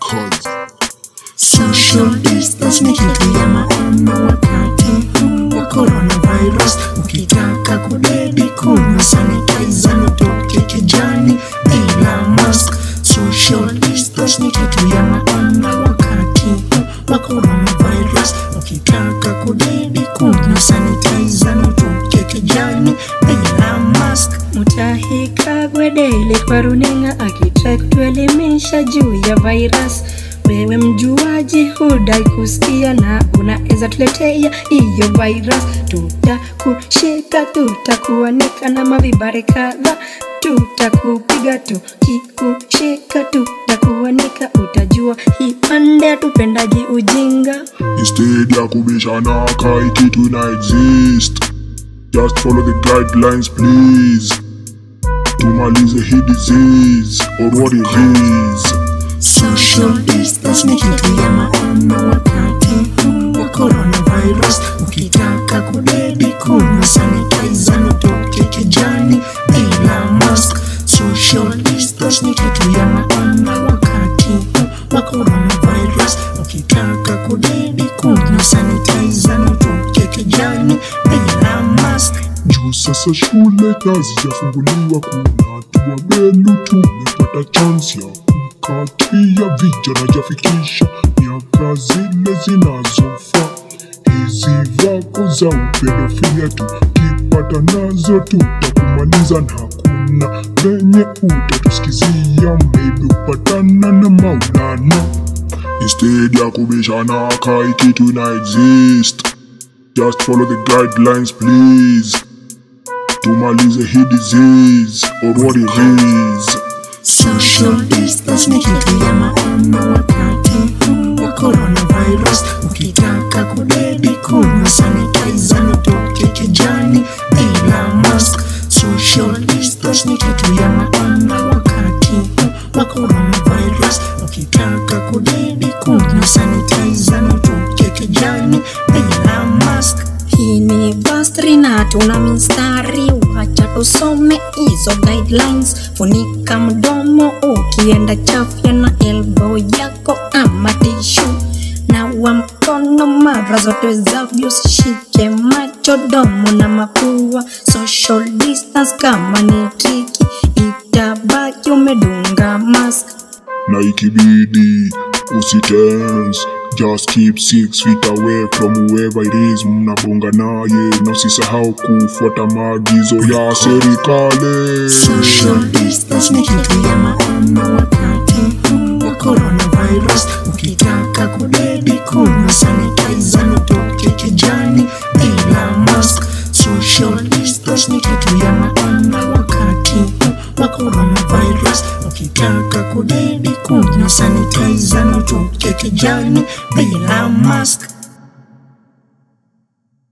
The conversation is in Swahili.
cause social distance ni kitu ya maana wakati huu wa coronavirus. Ukitaka kudedi kunywa sanitizer nitoke kijani bila mask. Social distance ni kitu ya maana wakati huu wa coronavirus. Ukitaka kudedi kunywa sanitizer nitoke kijani bila mask. Mutahi Kagwe Daily kwa runinga akitrai kutuelimisha juu ya virus. Wewe mjuaji, hudai kusikia na unaweza tuletea hiyo virus. Tutakushika, tutakuanika na mavibare kadha, tutakupiga tukikushika, tutakuanika. Utajua hii pande hatupendaji ujinga. Instead ya kubishana kai kitu ina exist Just follow the guidelines please Tumalize hii disease or what it is Social distance ni kitu ya maana wakati huu wa coronavirus Ukitaka kudedi kunywa sanitizer nitoke kijani bila mask Social distance ni kitu ya maana wakati huu wa coronavirus Ukitaka kudedi kunywa sanitizer nitoke kijani bila mask juu sasa shule hazijafunguliwa, kuna hatua belu tumepata chance ya kukatia vijana jafikisha miaka zile zinazofaa. Hizi vako za upedofilia tukipata nazo tutakumaliza, na hakuna venye utatusikizia, maybe upatana na Maulana instead ya kubishana kai kitu ina exist Just follow the guidelines please Tumalize hii disease or what it is Social distance ni kitu ya maana wakati huu wa coronavirus Ukitaka kudedi kunywa sanitizer nitoke kijani bila mask Social distance ni kitu ya maana wakati huu wa coronavirus Ukitaka kudedi kunywa sanitizer nitoke kijani bila mask Hii ni bastri na tuna mistari, wacha tusome hizo guidelines. Funika mdomo ukienda chafya na elbow yako ama tishu. Nawa mkono mara zote zavyo, usishike macho, domo na mapua. Social distance kama ni triki, itabaki umedunga mask. na ikibidi usitense just keep six feet away from whoever it is mnabonga naye na usisahau kufuata maagizo ya serikali social distance ni kitu ya maana wakati huu wa coronavirus ukitaka kudedi kunywa sanitizer nitoke kijani bila mask social distance ni kitu ya maana wakati huu wa coronavirus ukitaka kudedi kunywa sanitizer nitoke kijani bila mask